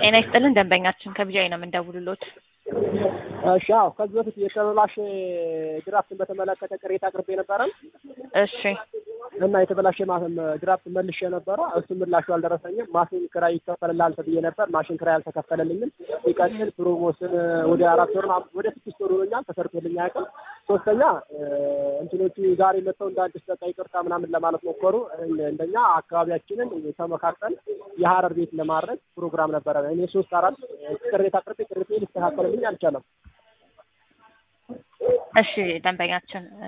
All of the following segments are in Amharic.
ጤና ይስጥልን ደንበኛችን ከቢጃይ ነው የምንደውልሎት። እሺ አዎ ከዚህ በፊት የተበላሸ ድራፍትን በተመለከተ ቅሬታ አቅርቤ ነበረ እሺ እና የተበላሸ ማ- ድራፍት መልሼ ነበረ። እሱ ምላሹ አልደረሰኝም። ማሽን ክራይ ይከፈልልሃል ተብዬ ነበር። ማሽን ክራይ አልተከፈለልኝም። ሲቀጥል ፕሮሞሽን ወደ አራት ወር ምናምን ወደ ስድስት ወር ሆኖኛል ተሰርቶልኝ አያውቅም። ሶስተኛ እንትኖቹ ዛሬ መጥተው እንደ አዲስ በቃ ይቅርታ ምናምን ለማለት ሞከሩ። እንደ- እንደኛ አካባቢያችንን ተመካከል የሀረር ቤት ለማድረግ ፕሮግራም ነበረ። እኔ ሶስት አራት ቅሬታ አቅርቤ ቅሬታ ሊስተካከልልኝ አልቻለም። እሺ ደንበኛችን እ፣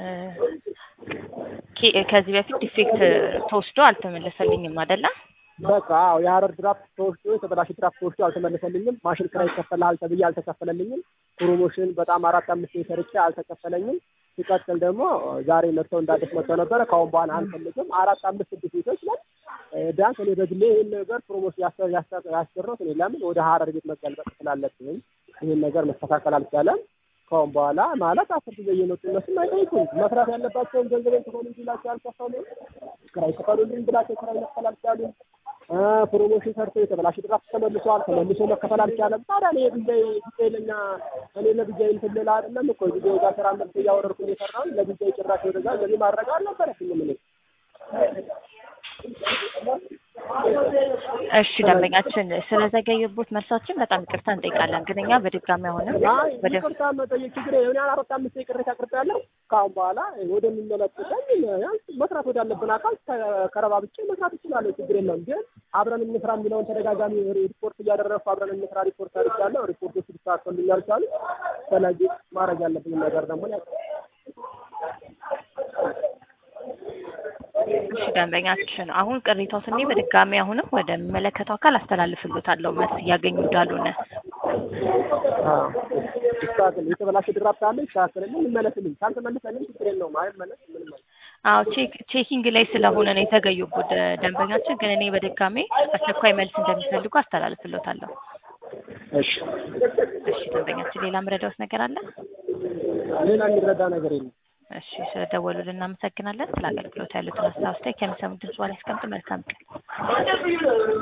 ኬ- ከዚህ በፊት ዲፌክት ተወስዶ አልተመለሰልኝም አይደለ? በቃ አዎ የሀረር ድራፍት ተወስዶ የተበላሸ ድራፍት ተወስዶ አልተመለሰልኝም። ማሽን ክራይ ይከፈልሃል ተብዬ አልተከፈለልኝም። ፕሮሞሽን በጣም አራት አምስት ሰርቼ አልተከፈለኝም። ሲቀጥል ደግሞ ዛሬ መጥተው እንዳዲስ መጥተው ነበረ። ከአሁን በኋላ አንፈልግም። አራት አምስት ስድስት ቤቶች ላይ እ፣ ቢያንስ እኔ በግሌ ይህን ነገር ፕሮሞሽን ያሰ- ያሰ- ያሰራሁት እኔ ለምን ወደ ሀረር ቤት መገልበጥ ስላለብኝ ይህን ነገር መስተካከል አልቻለም። ከአሁን በኋላ ማለት አስር ጊዜ እየመጡ እነሱም አይጠይቁም። መስራት ያለባቸውን ገንዘቤን ክፈሉ እንዲላቸው አልከፈሉ። ክራይ ክፈሉልኝ ብላቸው ክራይ መክፈል አልቻሉም። እ፣ ፕሮሞሽን ሰርቶ የተበላሸ ድራፍት ተመልሷል። ተመልሶ መከፈል አልቻለም። ታዲያ እኔ ብጃይ ብጃይ ለኛ እኔ ለብጃይ እንትን ልል አይደለም እኮ ጊዜ ጋር ስራ መልስ እያወረድኩ እየሰራሁ ለብጃይ ጭራሽ ወደዛ ገቢ ማድረግ አልነበረብኝም እኔ እሺ ደንበኛችን ስለዘገየቦት መልሳችን በጣም ይቅርታ እንጠይቃለን። ግን እኛ በድጋሚ አሁንም አይ ወደ ይቅርታ መጠየቅ ችግር የሆነ አራት አምስት ቅሬታ አቅርቤያለሁ። ከአሁን በኋላ ወደሚመለከተኝ ያን መስራት ወዳለብን አካል ከረባብጬ መስራት እችላለሁ። ችግር የለም። ግን አብረን እንስራ የሚለውን ተደጋጋሚ ሪፖርት እያደረግኩ አብረን እንስራ ሪፖርት አድርጋለሁ። ሪፖርቶች ሊስተካከሉልኝ አልቻሉ። ስለዚህ ማድረግ ያለብኝ ነገር ደግሞ ያ እሺ ደንበኛችን አሁን ቅሬታው ስኔ በድጋሚ አሁንም ወደሚመለከተው አካል አስተላልፍሎታለሁ መልስ እያገኙ እንዳልሆነ። ይስተካከል። የተበላሸ ድራፍት አለ ይስተካከልልኝ፣ ይመለስልኝ። ካልተመለሰልኝ ችግር የለውም። አይመለስ ምንም አይልም። አዎ ቼክ ቼኪንግ ላይ ስለሆነ ነው የተገኙበት ደንበኛችን። ግን እኔ በድጋሚ አስቸኳይ መልስ እንደሚፈልጉ አስተላልፍሎታለሁ። እሺ እሺ ደንበኛችን ሌላ ምረዳውስ ነገር አለ? ሌላ የሚረዳ ነገር የለም። እሺ ስለደወሉልን እናመሰግናለን። ስለ አገልግሎት ያሉትን ሀሳብ አስተያየት ከሚሰሙ ድምጽ በኋላ ያስቀምጡ። መልካም ቀን።